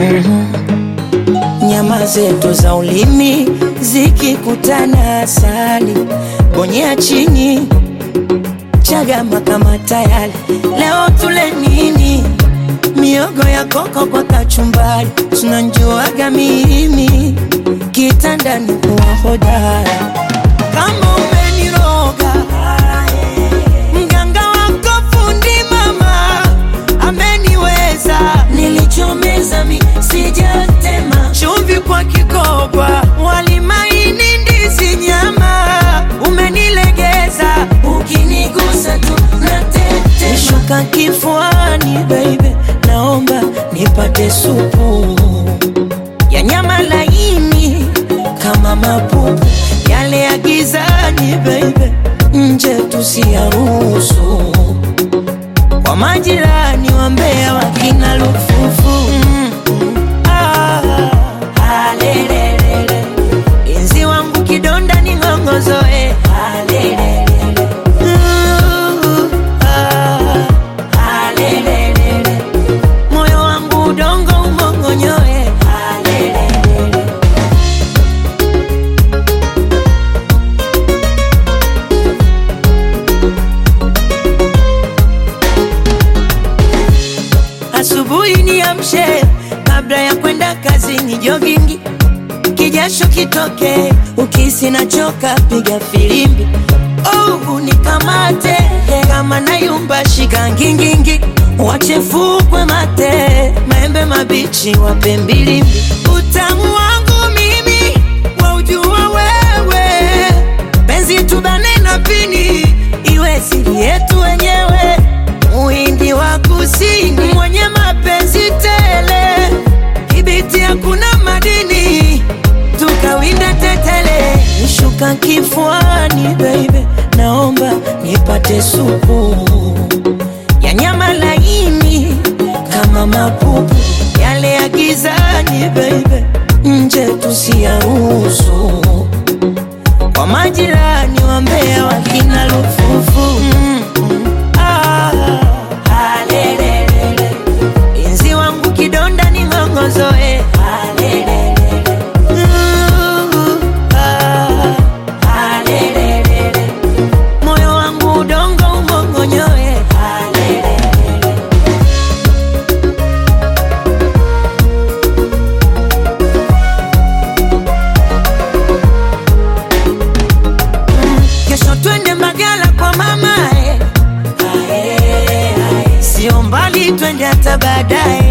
Nyama zetu za ulimi zikikutana, asali bonyea chini, chagama kama tayari. Leo tule nini? Miogo ya koko kwa kachumbari, tunanjuaga mimi kitandani kuwa hodara. Kama umeniroga mganga wako fundi mama ameniweza, nilichomeza mi sijatema, chumvi kwa kikoba, wali maini, ndizi, nyama, umenilegeza, ukinigusa tu natetema, shuka kifuani baby, naomba nipate supu ya nyama laini kama mapupu yale ya gizani baby, nje tusiyaruhusu kwa majirani wa Mbeya wakina lufufu mm, mm, ah, alelelele. Inzi wangu kidonda ni ng'ongozoe alelelele. Uh, ah, alelelele. moyo wangu udongo umongonyoe alelelele. Asubuhi niamshe kabla ya kwenda kazini, jogingi kijasho kitoke, ukisi nachoka, piga filimbi oh, unikamate kama nayumba, shika ngingingi, wachefukwe mate, maembe mabichi wape mbilimbi, utamu wangu mimi waujua wewe, penzi tubane na pini, iwe siri yetu wenyewe Muhindi wa kusini mwenye mapenzi tele, kibiti hakuna madini, tukawinda tetele. Nishuka kifuani baby, naomba nipate supu ya nyama laini kama mapupu yale ya gizani baby, nje tusiyaruhusu kwa majirani wa Mbeya wakina lufufu mm, mm, ah, alelelele. Inzi wangu kidonda ni ng'ongozoe alelelele. Uh, ah, alelelele. moyo wangu udongo umongonyoe alelelele. Kesho twende Mbagala kwa mama eh. Ae, ae. Sio mbali twende hata baadaye